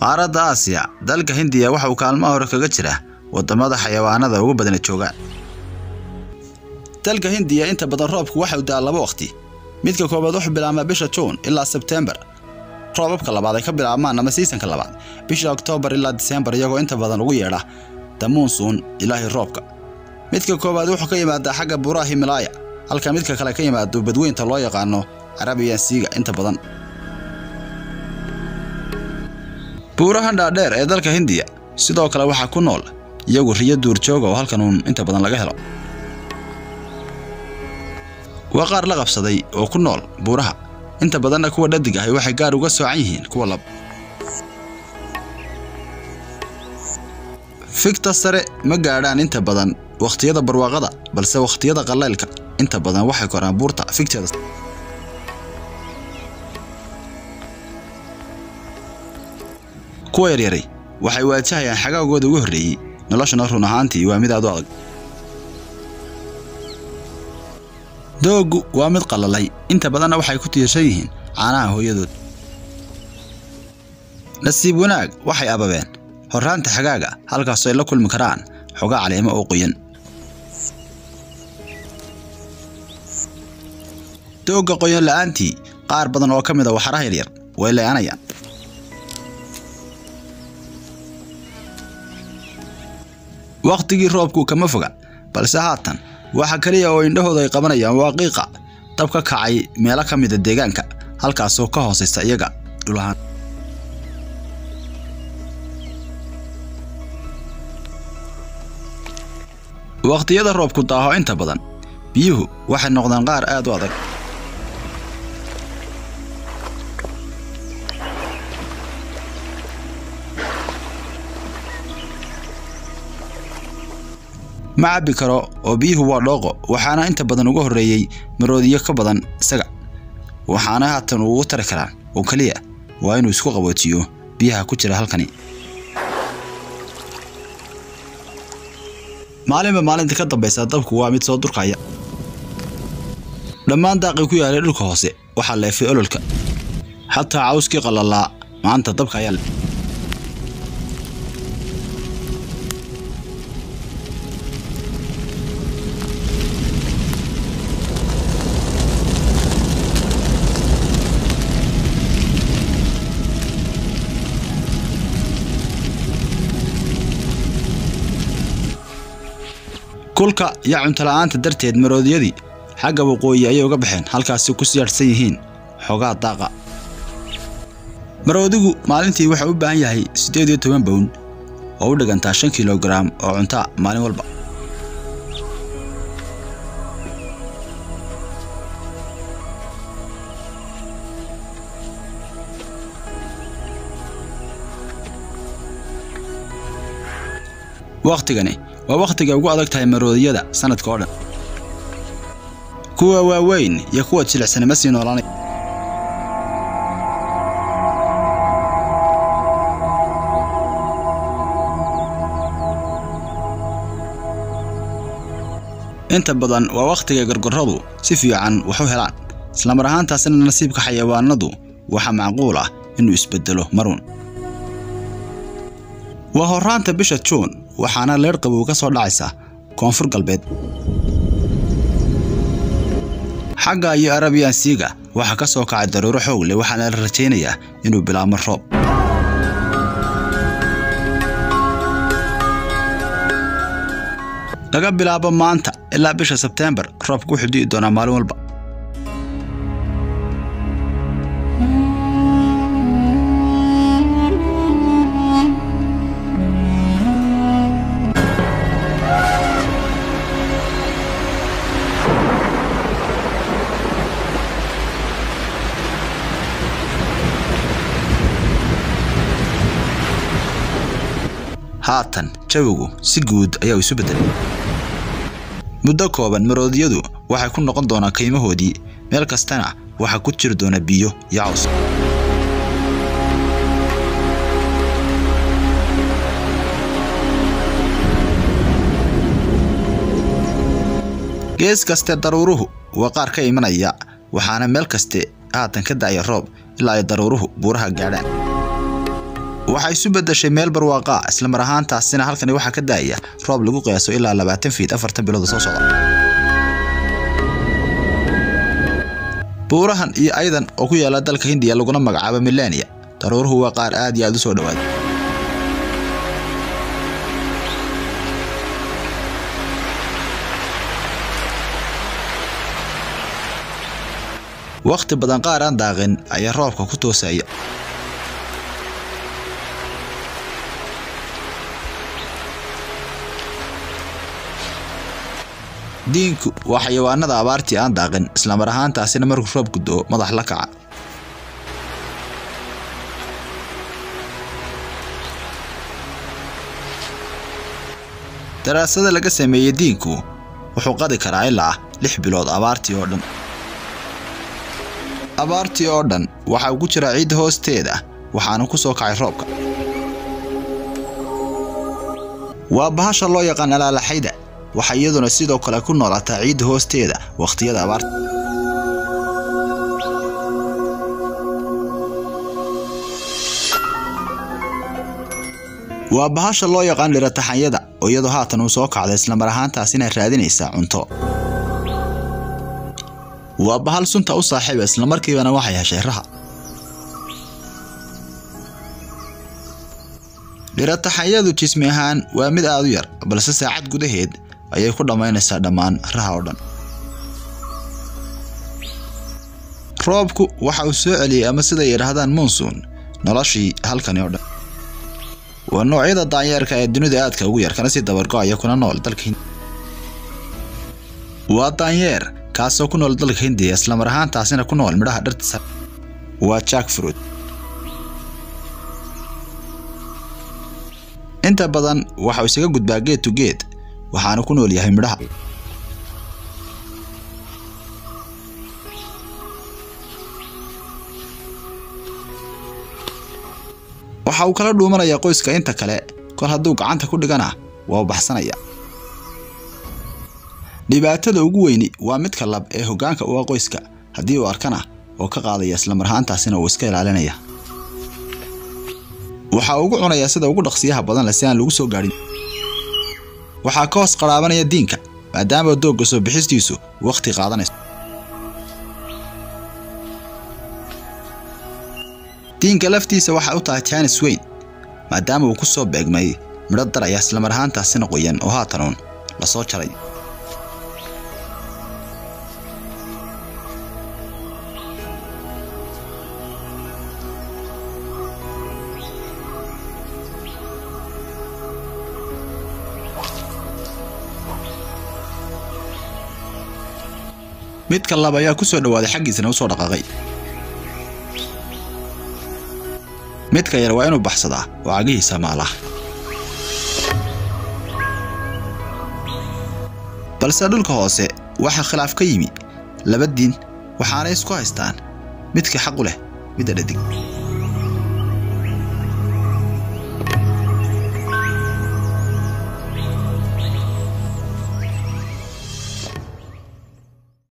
qaaradda aasiya dalka hindiya waxa uu kaalmaha hore kaga jira wadamada xayawaanada ugu badana joogaan dalka hindiya inta badan roobku waxa uu daa laba waqti midka koobaad wuxuu bilaabmaa bisha juun ilaa sebtembar roobabka labaad ay ka bilaabmaan ama siisanka labaad bisha oktoobar ilaa diseembar iyagoo inta badan ugu yeedha damuunsuun ilaahay roobka midka koowaad wuxuu ka yimaadaa xagga buuraha himalaaya halka midka kale ka yimaado badweynta loo yaqaano carabiyan siiga inta badan buurahan dhaadheer ee dalka hindiya sidoo kale waxaa ku nool iyagu riyo duurjooga oo halkan uun inta badan laga helo waa qaar la qabsaday oo ku nool buuraha inta badanna kuwa dhadig ahi waxay gaar uga soocan yihiin kuwa lab figta sare ma gaadhaan inta badan wakhtiyada barwaaqada balse wakhtiyada qalaylka inta badan waxay koraan buurta figteeda kuwa yaryaray waxay waajahayaan xagaagooda ugu horreeyey noloshana run ahaantii waa mid aad u adag dooggu waa mid qalalay inta badanna waxay ku tiirsan yihiin caanaha hooyadood nasiib wanaag waxay ababeen horraanta xagaaga halkaasoo ay la kulmi karaan xogaa caleemo oo qoyan doogga qoyan la'aantii qaar badan oo ka mid a waxaraha yaryar way lee'anayaan wakhtigii roobku kama foga balse haatan waxa kaliya oo indhahooda ay qabanayaan waa qiiqa dab ka kacay meelo ka mida deegaanka halkaasoo ka hoosaysa iyaga dhulahaan wakhtiyada roobku daaho inta badan biyuhu waxay noqdaan qaar aad u adag ma cabbi karo oo biyuhu waa dhooqo waxaana inta badan uga horreeyey maroodiyo ka badan isaga waxaana haatan ugu tari karaan oo keliya waa inuu isku qaboojiyo biyaha ku jira halkani maalinba maalinta ka dambaysa dabku waa mid soo durkaya dhammaan daaqii ku yaalay dhulka hoose waxaa leefay ololka xataa cawskii qalalaa maanta dabka ayaa leh kulka iyo cuntola'aanta darteed maroodiyadii xagga waqooyi ayay uga baxeen halkaasi ku siyaadhsan yihiin xoogaa daaqa maroodigu maalintii wuxuu u baahan yahay siddeed iyo toban bown oo u dhigantaa shan kilogaram oo cuntaa maalin walba wakhtigani waa wakhtiga ugu adag tahay maroodiyada sanadka oo dhan kuwa waaweyn iyo kuwa jilicsan ma sii noolaanay inta badan waa wakhtiga gorgorradu si fiican wax u helaan islamar ahaantaasina nasiibka xayawaanadu waxaa macquul ah inuu isbeddelo marun waa horraanta bisha juun waxaana leer qabow ka soo dhacaysa koonfur galbeed xagga iyo arabiyan siiga waxaa ka soo kacay daruuro xoog leh waxaana la rajaynayaa inuu bilaabmo roob laga bilaabo maanta ilaa bisha sebteembar roobku wuxuu di'i doonaa maalin walba haatan jawigu si guud ayaa isu beddelay muddo kooban maroodiyadu waxay ku noqon doonaan kaymahoodii meel kastana waxaa ku jiri doona biyo iyo caws gees kaste daruuruhu waa qaar ka imanaya waxaana meel kaste haatan ka da'aya roob ilaa ay daruuruhu buuraha gaadhaan waxay isu beddeshay meel barwaaqa ah isla mar ahaantaasina halkani waxaa ka daaya roob lagu qiyaaso ilaa labaatan fiid afartan bilooda soo socda buurahan iyo aydan oo ku yaala dalka hindiya laguna magacaabo milania daruuruhu waa qaar aad iyo aad u soo dhowaada wakhti badan qaar aan daaqin ayaa roobka ku toosaya diinku waa xayawaanada abaartii aan daaqin islamar ahaantaasina markuu roobku do madax la kaca daraasada laga sameeyey diinku wuxuu qadi karaa ilaa lix bilood abaartii oo dhan abaartii oo dhan waxa uu ku jiraa ciidda hoosteeda waxaana ku soo kacay roobka waa bahasha loo yaqaan alaalaxayda waxay iyaduna sidoo kale ku noolaataa ciidda hoosteeda wakhtiyada abaarta waa bahasha loo yaqaan dhirataxanyada oo iyadoo haatan uu soo kacday islamar ahaantaasina raadinaysaa cunto waa bahal sunta u saaxiiba islamarkiibana waxay heshay raha dhirataxanyadu jismi ahaan waa mid aad u yar balse saacad gudaheed ayay ku dhammaynaysaa dhammaan raha oo dhan roobku waxa uu soo celiyey ama siday yidhaahdaan monsuun noloshii halkani oo dhan waa noocyada daanyeerka ee dunida aadka ugu yar kana sii dabargo-aya kuna nool dalka hindi waa daanyeer kaasoo ku nool dalka hindiya islamar ahaantaasina ku nool midhaha dhartiisa waa jack fruit inta badan waxau isaga gudbaa geed to geed waxaana ku nool yahay midhaha waxa uu kala dhuumanayaa qoyska inta kale kol hadduu gacanta ku dhigana waa u baxsanaya dhibaatada ugu weyni waa midka lab ee hoggaanka u ah qoyska haddii uu arkana oo ka qaadaya islamar ahaantaasina uu iska ilaalinaya waxa ugu cunayaa sida ugu dhaqsiyaha badan leh si aan lagu soo gaadhin waxaa ka hoos qaraabanaya diinka maadaama doogga soo bixistiisu wakhti qaadanayso diinka laftiisa waxay u tahay jaanis weyn maadaama uu ku soo beegmay midho daraya islamar ahaantaasina qoyan oo haatanuun la soo jaray midka lab ayaa ku soo dhowaaday xaggiisana u soo dhaqaaqay midka yar waa inuu baxsadaa oo cagihiisa maalaha balse dhulka hoose waxaa khilaaf ka yimi laba diin waxaanay isku haystaan midka xaqu leh midda dhadig